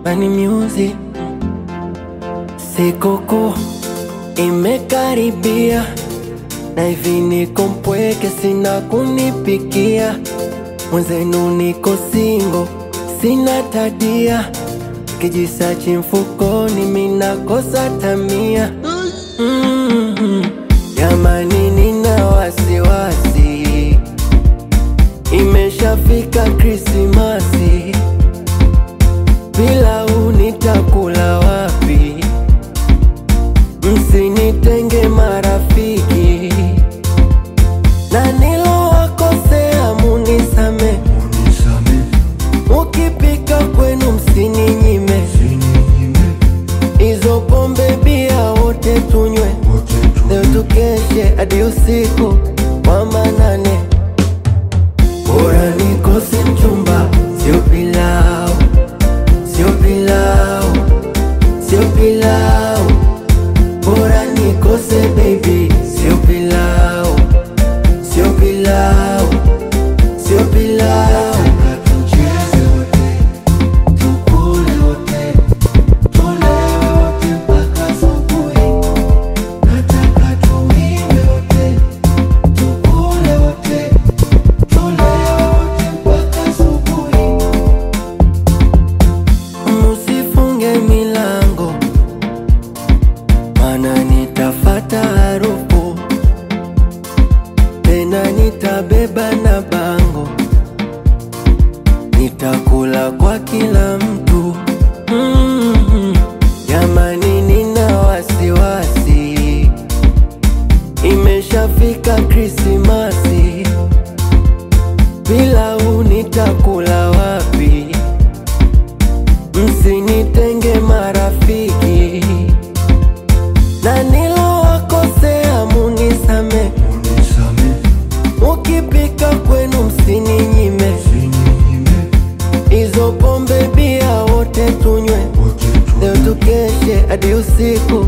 Bani Music. Sikukuu imekaribia na hivi niko mpweke, sina kunipikia. Mwenzenu niko singo, sina tadia, kijisachi mfukoni, minakosa tamia. Mm, Jamani, nina wasiwasi, imeshafika Krismasi, pilau nitakula wapi? Msinitenge marafiki, na nilowakosea munisame, mukipika kwenu msininyime, hizo pombe bia wote tunywe, leo tukeshe hadi usiku wa manane. Bora nikose mchumba, sio pilau, sio pilau, sio pilau. Bora nikose baby, sio pilau, sio pilau, sio pilau. Tucheze wote, tukule wote, tulewe wote mpaka asubuhi. Nataka tuimbe wote, tukule wote, tulewe wote mpaka asubuhi. Musifunge milango mana nitafata harufu tena, nitabeba na bango, nitakula kwa kila mtu. Mm, Jamani, nina wasiwasi, imeshafika Krismasi, pilau nitakula wapi? Msinitenge marafiki na nilowakosea munisame, mukipika kwenu msininyime, hizo pombe bia wote tunywe, leo tukeshe hadi usiku